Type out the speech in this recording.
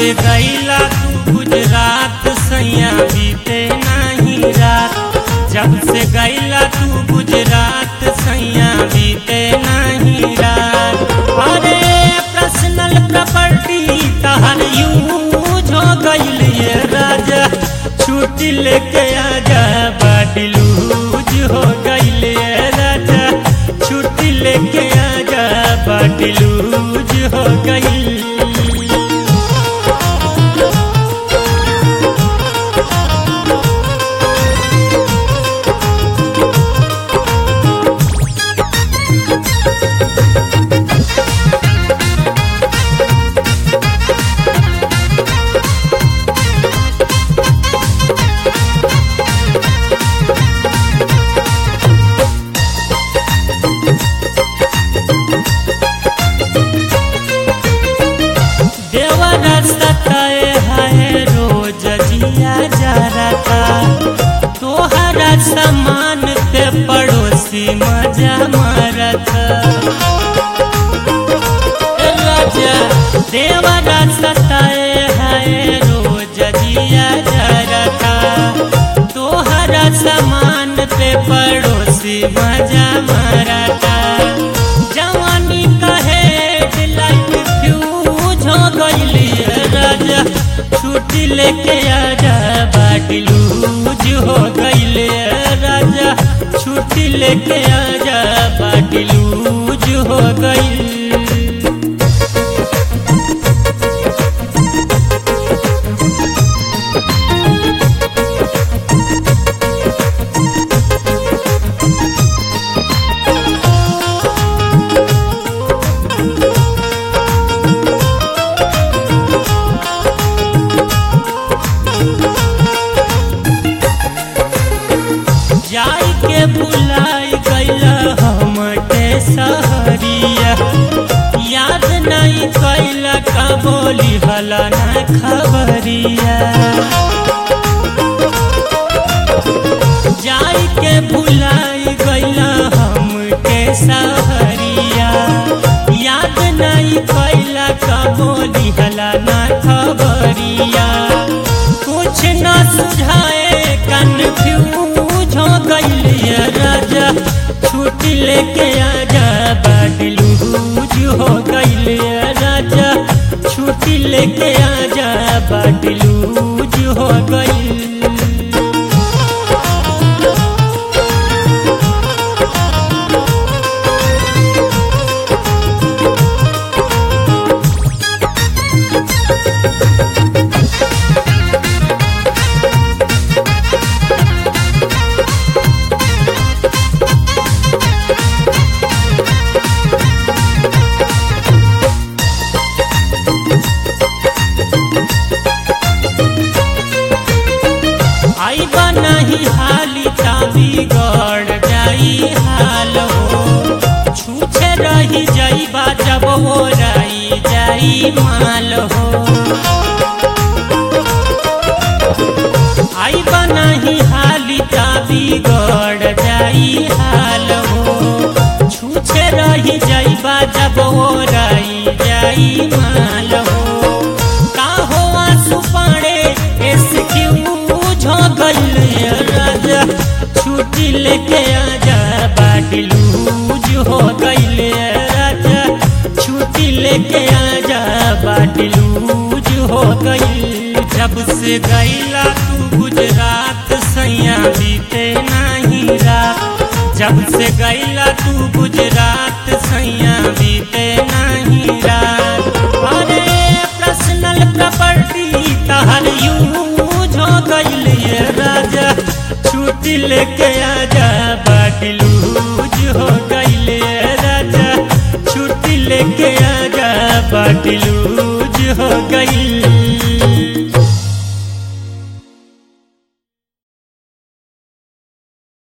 से गईला तू गुजरात सैया बीते नहीं रात जब से गईला तू गुजरात सैया बीते नहीं रात अरे पर्सनल प्रॉपर्टी तहर यूज हो गईल ये राजा छुट्टी लेके आजा बाटी लूज हो गईल ये राजा छुट्टी लेके आजा बाटी लूज हो गईल देवरा सताए है रोज जिया जा रहा तोहरा समान ते पड़ोसी मजा मारता राजा देवरा सताए है रोज जिया जा रहा तोहरा समान ते पड़ोसी मजा मारता जवानी कहे लाइफ फ्यूज हो गईली राजा छुट्टी लेके आजा बाटी लूज हो गईले राजा छुट्टी लेके आजा बाटी लूज हो गईल जाई के बुलाई गईला हमके सहरिया याद नहीं कैला का बोली हला ना खबरिया जाई के बुलाई गईला हमके सहरिया याद नहीं कैला का बोली हला ना खबरिया कुछ न सुझाए कन्फ्यूज हो गईली राजा छुट्टी लेके आजा बाटी लूज हो गईली राजा छुट्टी लेके आजा बाटी लूज हो गई आई नहीं हाली ताबी गड़ जाई हाल हो छूछे रही जाई जब हो राई जाई माल हो आई नहीं हाली ताबी गड़ जाई हाल हो छूछे रही जाई जब हो राई जाई माल हो का हो आंसू पाड़े एक्सक्यूज हो गईल राजा छुट्टी लेके आजा बाटी लूज हो गईल राजा छुट्टी लेके आजा बाटी लूज हो गईल जब से गईला तू गुजरात सैया बीते नहीं रात जब से गईला तू गुजरात सैया बीते नहीं रात अरे पर्सनल प्रॉपर्टी तहर यूज हो गईल ये राजा छुट्टी लेके आजा बाटी लूज हो गईल ये राजा छुट्टी लेके आजा बाटी लूज हो गईल